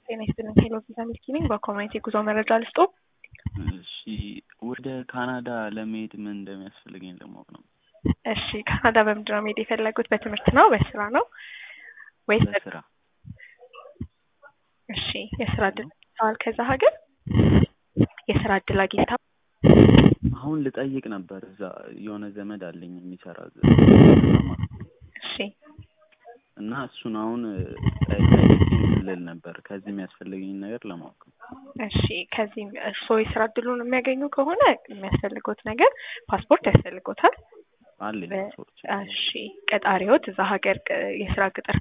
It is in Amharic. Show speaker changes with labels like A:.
A: ጤና ይስጥልኝ። ሄሎ ቪዛ ሚልኪ ነኝ። በኮሚኒቲ ጉዞ መረጃ ልስጦ።
B: እሺ ወደ ካናዳ ለመሄድ ምን እንደሚያስፈልገኝ ለማወቅ ነው።
A: እሺ ካናዳ በምንድን ነው መሄድ የፈለጉት? በትምህርት ነው? በስራ ነው ወይስ?
B: በስራ
A: እሺ የስራ እድል አግኝተዋል? ከዛ ሀገር የስራ እድል አግኝተዋል?
B: አሁን ልጠይቅ ነበር። እዛ የሆነ ዘመድ አለኝ የሚሰራ እዛ
A: እሺ
B: እና እሱን አሁን ጠይቄ ልል ነበር ከዚህ የሚያስፈልገኝ ነገር ለማወቅ ነው።
A: እሺ ከዚህም እርስዎ የስራ እድሉን የሚያገኙ ከሆነ የሚያስፈልጎት ነገር ፓስፖርት ያስፈልጎታል።
B: አለኝ ሰዎች
A: እሺ ቀጣሪዎት እዛ ሀገር ቅ- የስራ ቅጥር